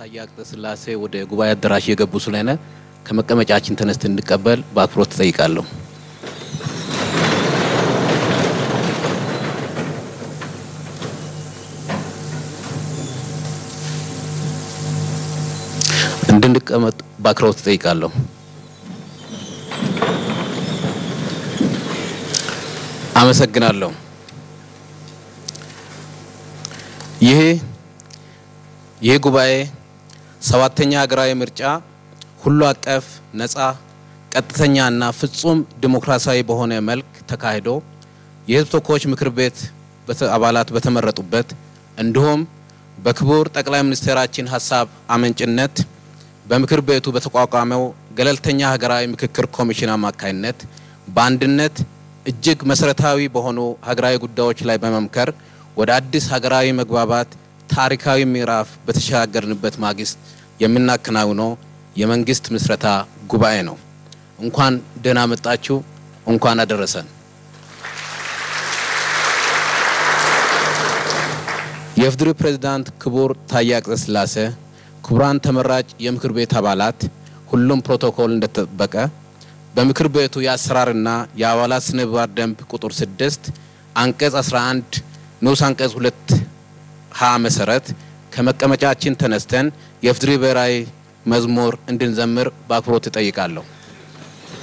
ታዬ አጽቀሥላሴ ወደ ጉባኤ አዳራሽ የገቡ ስለሆነ ከመቀመጫችን ተነስተን እንድቀበል በአክብሮት ትጠይቃለሁ። እንድንቀመጥ በአክብሮት ትጠይቃለሁ። አመሰግናለሁ። ይህ ይህ ጉባኤ ሰባተኛ ሀገራዊ ምርጫ ሁሉ አቀፍ ነጻ ቀጥተኛና ፍጹም ዲሞክራሲያዊ በሆነ መልክ ተካሂዶ የሕዝብ ተወካዮች ምክር ቤት አባላት በተመረጡበት እንዲሁም በክቡር ጠቅላይ ሚኒስትራችን ሀሳብ አመንጭነት በምክር ቤቱ በተቋቋመው ገለልተኛ ሀገራዊ ምክክር ኮሚሽን አማካይነት በአንድነት እጅግ መሰረታዊ በሆኑ ሀገራዊ ጉዳዮች ላይ በመምከር ወደ አዲስ ሀገራዊ መግባባት ታሪካዊ ምዕራፍ በተሸጋገርንበት ማግስት የምናከናውነው የመንግስት ምስረታ ጉባኤ ነው። እንኳን ደህና መጣችሁ፣ እንኳን አደረሰን። የኢፌዴሪ ፕሬዝዳንት ክቡር ታዬ አጽቀሥላሴ፣ ክቡራን ተመራጭ የምክር ቤት አባላት፣ ሁሉም ፕሮቶኮል እንደተጠበቀ በምክር ቤቱ የአሰራርና የአባላት ስነ ምግባር ደንብ ቁጥር 6 አንቀጽ 11 ንዑስ አንቀጽ 2 ሀ መሰረት ከመቀመጫችን ተነስተን የኢፌዴሪ ብሔራዊ መዝሙር እንድንዘምር በአክብሮት እጠይቃለሁ።